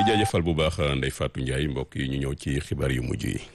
jaajëfal bu baax Ndeye Fatou Ndiaye mbokk yi ñu ñëw ci xibaar yu mujj yi.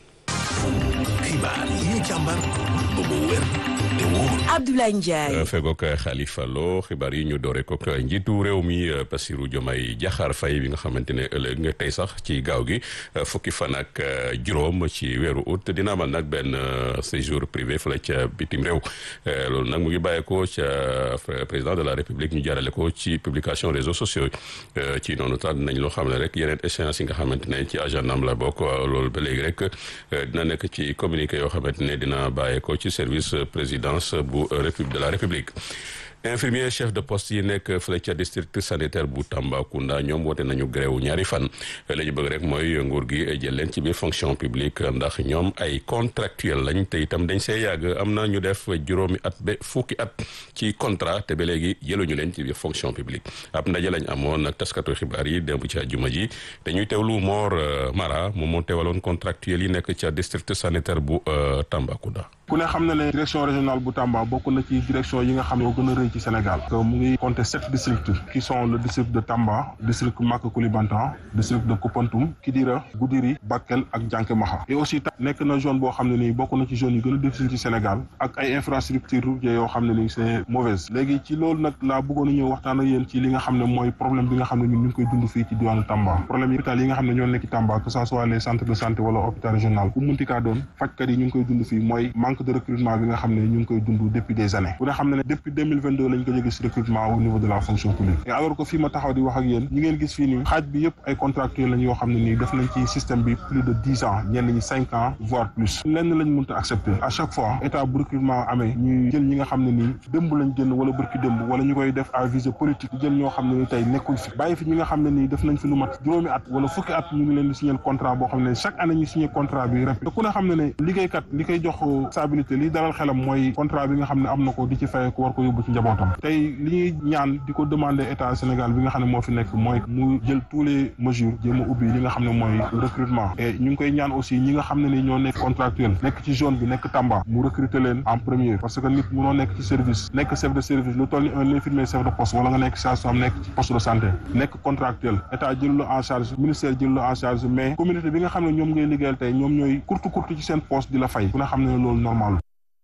xibaar yi ñu càmbar ba mu wér te wóor. Abdoulaye Ndiaye. fegook Khalifa Lo xibaar yi ñu doore ko njiitu réew mi Bassirou Diomaye Diakhar Faye bi nga xamante ne ëllëg nga tey sax ci gaaw gi fukki fan ak juróom ci weeru août dina amal nag benn séjour privé fële ca bitim réew loolu nag mu ngi bàyyeekoo ca président de la république ñu jaarale ko ci publication réseaux sociaux ci noonu tax dinañ loo xam ne rek yeneen échéances yi nga xamante ne ci agenda am la bokk loolu ba léegi rek dina nekk ci communiqué yoo xamante ne dina bàyyeekoo ci service présidence bu république de la république infirmier chef de poste yi nekk fële ca district sanitaire bu Tambacounda ñoom woote nañu grève ñaari fan la ñu bëgg rek mooy nguur gi jël leen ci biir fonction publique ndax ñoom ay contractuel lañ te itam dañ see yàgg am na ñu def juróomi at ba fukki at ci contrat te ba léegi jëluñu leen ci biir fonction publique ab ndaje lañ amoon nag taskatu xibaar yi démb ci àjjuma ji dañuy teewlu Mor Mara moom moo teewaloon contractuel yi nekk ca district sanitaire bu Tambacounda. ku ne xam na ne direction régionale bu Tamba bokk na ci direction yi nga xam ne moo gën a rëy ci Sénégal que mu ngi compter sept districts qui sont le district de Tamba district Maka Koulibantang district de Koupantoum Kidira Goudiri Bakel ak Diankémaha et aussi tam nekk na zone boo xam ne nii bokk na ci zone yu gën a difficile ci Sénégal ak ay infrastructures routières yoo xam ne nii c'est mauvaise léegi ci loolu nag laa bëggoon a ñëw waxtaan ak yéen ci li nga xam ne mooy problème bi nga xam ne ñun ñu ngi koy dund fii ci diwaanu Tamba problème yi hôpital yi nga xam ne ñoo nekk ci Tamba que ça soit les centres de santé wala hôpital régional ku munti kaa doon fajkat yi ñu ngi koy dund fii mooy manque de recrutement bi nga xam ne ñu ngi koy dund depuis des années ku ne xam ne ne depuis 2022 lañ ko jóge si recrutement au niveau de la fonction publique et alors que fii ma taxaw di wax ak yéen ñi ngeen gis fii nii xaaj bi yëpp ay contractuels lañ yoo xam ne nii def nañ ci système bi plus de dix ans ñenn ñi cinq ans voire plus lenn lañ mënta accepter à chaque fois état bu recrutement amee ñuy jël ñi nga xam ne nii dëmb lañ génn wala bërki dëmb wala ñu koy def à visée politique jël ñoo xam ne ni tey nekkuñ fi bàyyi fi ñi nga xam ne nii def nañ fi lu mat juróomi at wala fukki at ñu ngi leen di signer contrat boo xam ne chaque année ñu signer contrat bi répété te ku ne xam ne ne liggéeykat li koy jox stabilité li dalal xelam mooy contrat bi nga xam ne am na ko di ci fay ko war ko yóbbu ci njabootam tey li ñuy ñaan di ko demander état Sénégal bi nga xam ne moo fi nekk mooy mu jël tous les mesures jéem a ubbi li nga xam ne mooy recrutement et ñu ngi koy ñaan aussi ñi nga xam ne ni ñoo nekk contractuel nekk ci zone bi nekk Tamba mu recruter leen en premier parce que nit mënoo nekk ci service nekk chef de service lu toll ni un infirmier chef de poste wala nga nekk sage-femme nekk ci poste de santé nekk contractuel état jël la en charge ministère jël la en charge mais communauté bi nga xam ne ñoom ngay liggéeyal tey ñoom ñooy kurtu kurtu ci seen poste di la fay ku nga xam ne loolu normal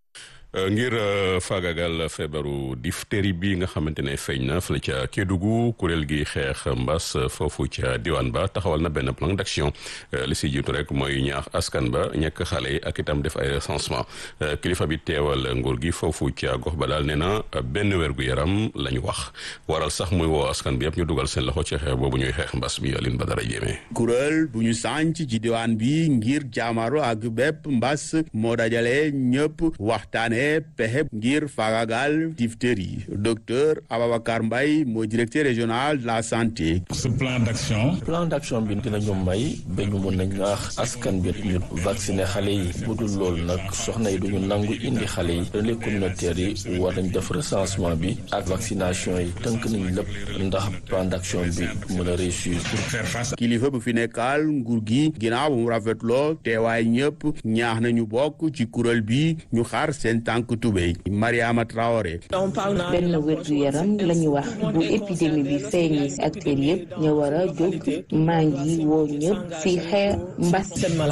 ngir faagagal feebaru diphtérie bi nga xamante ne feeñ na fële ca Kédougou kuréel gi xeex mbas foofu ca diwaan ba taxawal na benn plan d'action li si jiitu rek mooy ñaax askan ba ñekk xale yi ak itam def ay recensement kilifa bi teewal nguur gi foofu ca gox ba daal nee na benn wérgu yaram la ñu wax waral sax muy woo askan bi yëpp ñu dugal seen loxo ci xeex boobu ñuy xeex mbas bi Aline Badara Jéeme kuréel bu ñu sànc ci diwaan bi ngir jaamaro ak bépp mbas moo dajale ñëpp waxtaane pexe ngir faagagal diphtérie docteur Ababacar Mbaye mooy directeur régional de la santé. ce plan d'action. plan d'action bi dinañu may ba ñu mun a ñaax askan bi ñu vacciner xale yi bu dul loolu nag soxna yi duñu nangu indi xale yi relais communautaires yi war nañ def recensement bi ak vaccination yi tënk nañ lépp ndax plan d'action bi mën a réussir. pour faire face. kilifa bu fi nekkal nguur gi ginnaaw bu mu rafetloo teewaay ñëpp ñaax nañu bokk ci kuréel bi ñu xaar seen tànk tubéy Mariama Traoré. benn wérgu yaram la ñu wax bu épidémie bi feeñee si acteurs yëpp ñu war a jóg maa ngi woo ñëpp si xeex mbas.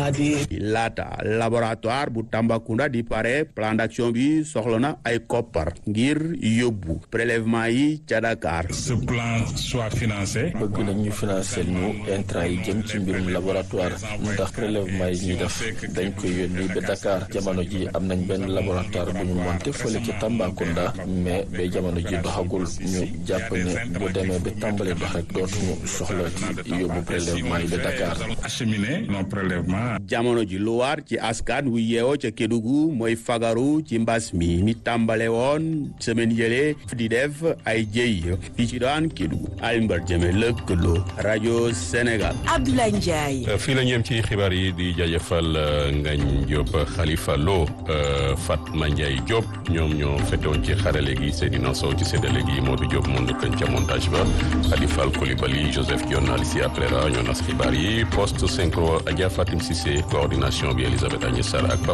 laata laboratoire bu Tambacounda di pare plan d'action bi soxla na ay koppar ngir yóbbu prélèvement yi ca Dakar. ce plan soit financé. bëgg nañ ñu financer ñu intrant yi jëm ci mbirum laboratoire ndax prélèvement yi ñuy def dañ koy yónni ba Dakar jamono ji am nañ benn laboratoire bu ñu monté fële ci Tambacounda mais ba jamono ji doxagul ñu jàpp ne bu demee ba tàmbali dox rek dootuñu soxla ci yóbbu prélèvement yi ba Dakar. acheminer nos prélèvements. jamono ji lu war ci askan wu yeewoo ca Kédougou mooy fagaru ci mbas mi mi tàmbale woon semaine yële di def ay jëy fii ci daan Kédougou Alioune Badara Diémé lëkkaloo rajo Sénégal. Abdoulaye Ndiaye. fii la ñeem ci xibaar yi di jaajëfal Ngagne Diop Khalifa Lo Fatma Ndiaye Diop ñoom ñoo fetoon ci xarale gi Seydina Sow ci séddale gi Modou Diop moo nekkoon ca montage ba Khalifa Koulibaly Joseph Dione Alicia Prera ñoo nas xibaar yi poste synchro Adja Fatim Cissé coordination bi Elisabeth Agnès Sarr ak